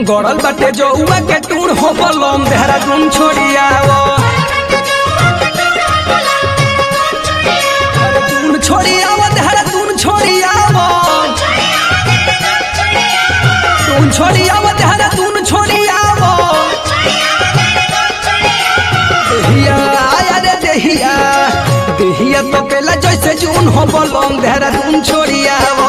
गड़ल बाटे जौआ के टूण हो बलम देहरादून छोड़ियावो देहरादून छोड़ियावो देहरादून छोड़ियावो तून छोड़ियावो देहरादून छोड़ियावो देहिया आया रे देहिया देहिया तो केला जैसे जून हो बलम देहरादून छोड़ियावो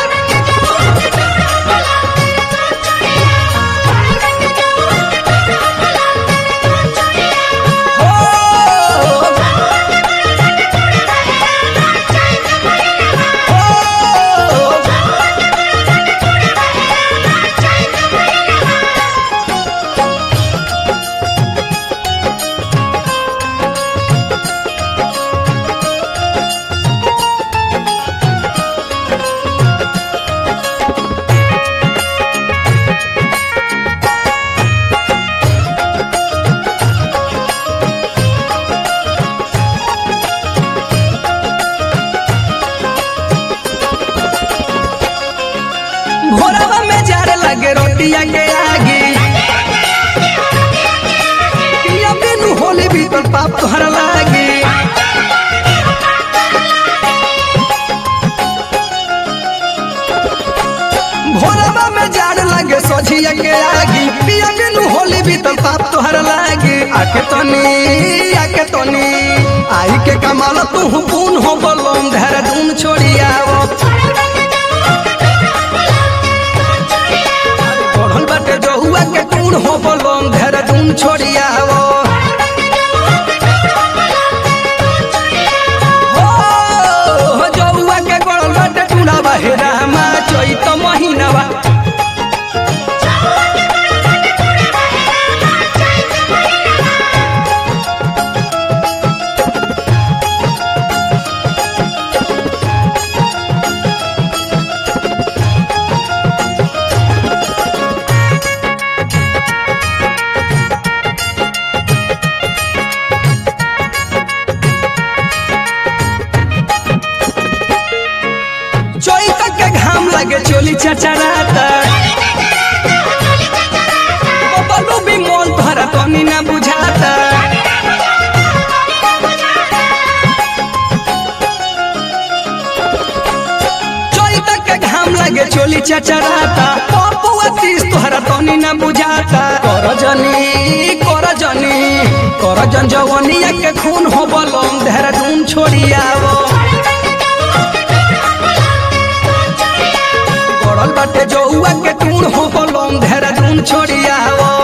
हो हो भोरवा में जार लगे रोटिया के आगे पिया बिनु होले भीतर पाप तोहर लागे भोरवा में जार लगे सोझिया के आगे पिया बिनु होले भीतर पाप तोहर लागे आके तनी आके तनी आई के कमाल तू पून हो बलम देहरादून छोड़ियावो पढ़ल बाटे जहुआ के टूण हो बलम देहरादून छोड़ियावो हो जहुआ के गड़ल बाटे टूणा बहेरा मा चैत महीनावा चैत के घाम लगे चोली चचराता बबलू भी मोल भरा तनी ना बुझाता चैत के घाम लगे चोली चचराता पपुआ तीस तोहरा तनी ना बुझाता कर जनी कर जनी कर जन जवनिया के खून हो बलम देहरादून छोड़ियावो गड़ल बाटे जौआ के टूण हो बलम देहरादून छोड़ियावो